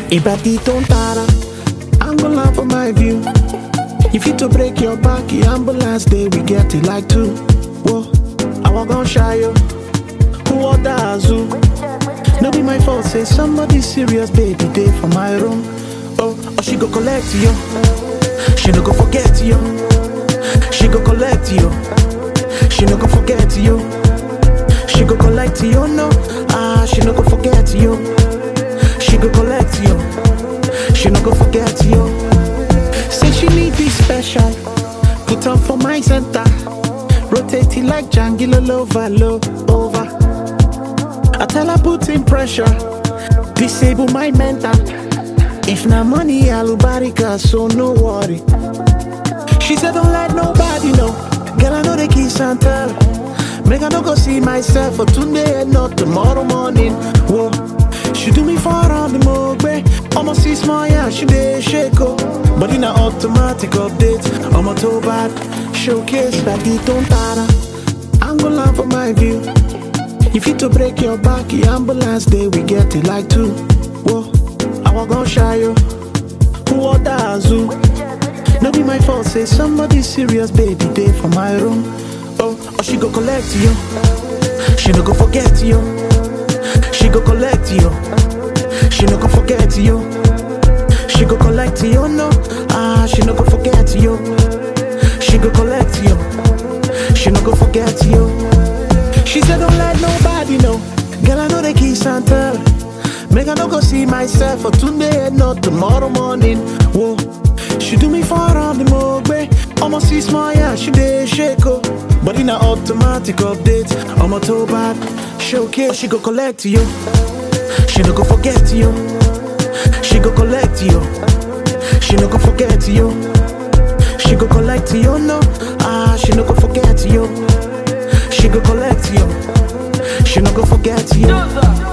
Ibadi don't tara, ambulance for my view. If you to break your back, the ambulance day we get it like two. Whoa, I walk on shy yo. Who order Azu? No be my fault, say somebody serious, baby, day for my room. Oh, oh, she go collect you. She no go forget you. She go collect you. She no go forget you. She go collect you, no. Ah, she no go forget you. She go collect you. She no go forget you. Say she need be special. Put on for my center. Rotate it like Django over, low over. I tell her put in pressure. Disable my mental. If na money, alubarika, so no worry. She said don't let nobody know. Girl, I know the kiss and tell. Make I no go see myself for today and not tomorrow morning. Whoa. She do me for on the mogbe. Almost see small, yeah, she dey shake oh. But in a automatic update, I'm a toe bad. Showcase like the don't tara. I'm gonna laugh for my view. If you to break your back, the ambulance day we get it like two. Whoa, I walk on shy yo. Who order Azu? No be my fault, say somebody serious, baby, day for my room. Oh, oh, she go collect you. She no go forget you. She go collect you. She no go forget you. She go collect you, no. Ah, she no go forget you. She go collect you. She no go forget you. She said don't let nobody know. Girl, I know the kiss and tell. Make I no go see myself for today and not tomorrow morning. Whoa, she do me for on the mogbe. Almost see small, yeah, she dey shake oh. But in a automatic update, I'm a toe bad. Showcase, she go collect you. She no go forget you. She go collect you. She no go forget you. She go collect you, no. Ah, she no go forget you. She go collect you. She no go forget you.